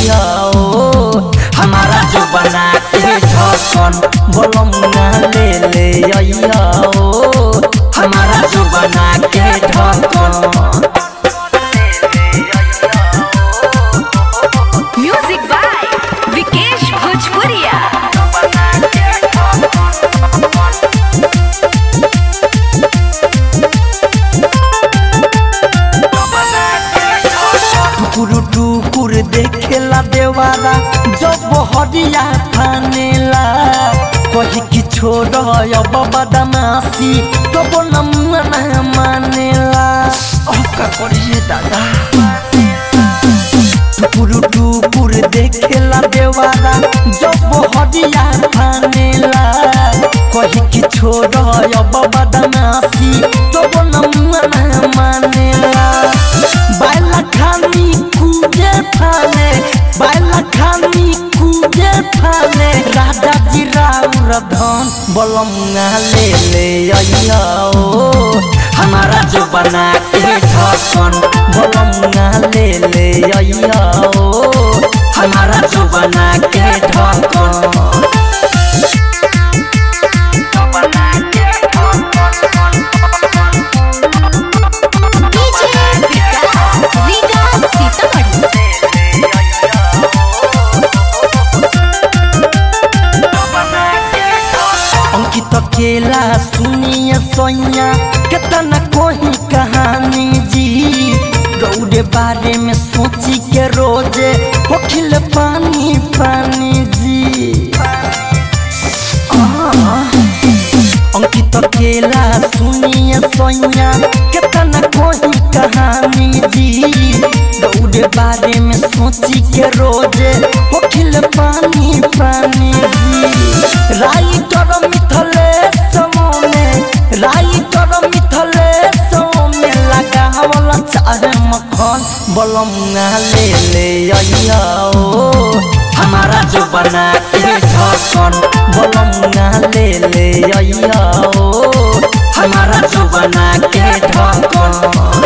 अइया ओ हमारा जो बना के ढकन बोलम ना ले ले अइया ओ हमारा जो बना के ढकन म्यूजिक बाय विकेश भोजपुरिया टुकुर टुकुर देखेला देवारा जब हरिया थानेला कही कि छोड़ अब बदमाशी तब न मानेला अब का करिए दादा टुकुर टुकुर देखेला देवारा जब हरिया थानेला कही कि छोड़ अब बदमाशी तब न मानेला बाइला खानी कूदे फाने बाइला खानी कूदे फाने राजा जी राउर धन बलंगा ले ले अइया ओ हमारा जो बना के ढकन बलंगा ले ले अइया ओ हमारा जो बना के ढकन डीजे विकास रीगा सीतामढ़ी अंकित केला सुनिए सोनिया कितना कोई कहानी जी गौरे बारे में सोची के रोजे होखिल पानी पानी जी अंकित केला सुनिए सोनिया कितना कोई कहानी जी गौरे बारे में सोची के रोजे होखिल पानी पानी जी राई कर मिथले समोने राई कर मिथले सोमे लगावल चाहे मखन बलंगा ले ले अइया ओ हमारा जो बना के ढकन बलंगा ले ले अइया ओ हमारा जो बना के ढकन